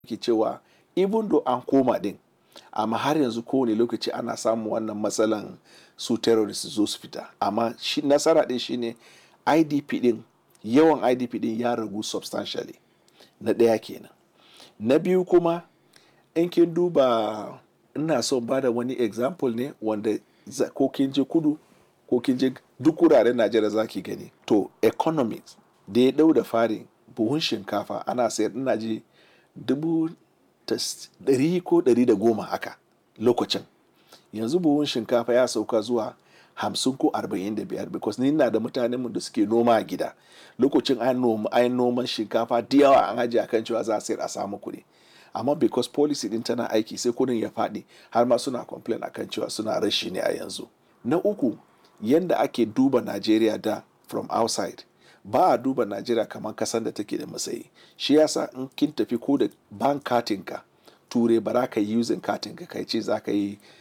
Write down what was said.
ke cewa even though an koma din amma har yanzu kowane lokaci ana samun wannan matsalan su terrorist zo su fita amma shi nasara din shine idp din yawan idp din ya ragu substantially na ɗaya kenan na biyu kuma in kin duba ina son bada wani example ne wanda ko kin je kudu ko kin je duk wuraren najeriya za ki gani to economics da ya dau da fari buhun shinkafa ana sayar ina ji dubu ɗari ko ɗari da goma haka lokacin yanzu buhun shinkafa ya sauka zuwa hamsin ko arba'in da biyar because ni na da mutanenmu da suke noma a gida lokacin an noman shinkafa da yawa an ajiye akan cewa za a sayar a samu kuɗi amma because policy din tana aiki sai kudin ya faɗi har ma suna complain akan cewa suna rashi ne a yanzu na uku yanda ake duba najeriya da from outside ba a duba najeriya kamar kasan da take da matsayi shi yasa in kin tafi ko da bank katinka ture ba za ka yi using katinka kai ce za ka yi